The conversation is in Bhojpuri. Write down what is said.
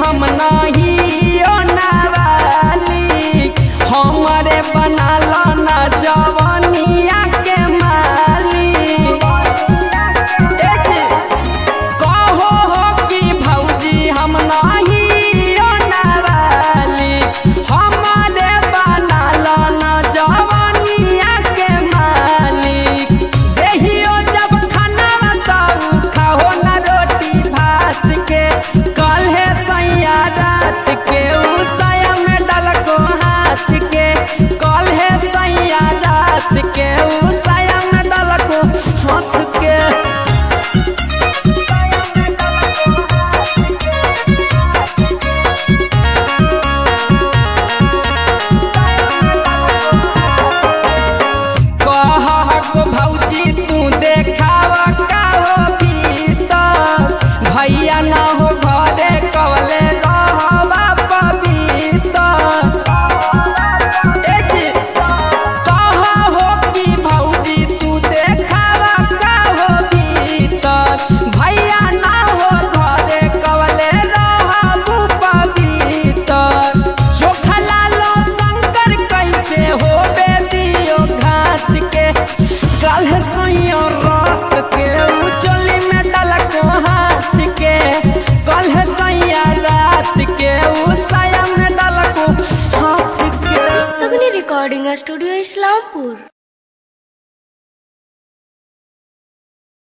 हम नहीं ओनावाली हमरे बनाल ना जवनिया के माली कहो हो कि भौजी हम नहीं ओनावाली हमरे बनाल ना जवनिया के मालिक देहियो जब खाना तब खाओ ना रोटी भात के कल है सैया रात के उसाया में डलको हाथ के कल है सैया रात के उसाया में डलको हाथ के कह भौजी तू देखाव का हो भीतर भैया ना हो घरे कवले रहबा पवित्र कह हो कि भौजी तू देखाव का हो भीतर भैया ना हो घरे कवले रहबू पवित्र चोखा लालो शंकर कैसे हो बेदियो घाट के कल है सैया रात के उचली में डलको हाथ के कल है सैया रात के उसाया में डलको हाथ के सगनी रिकॉर्डिंग स्टूडियो इस्लामपुर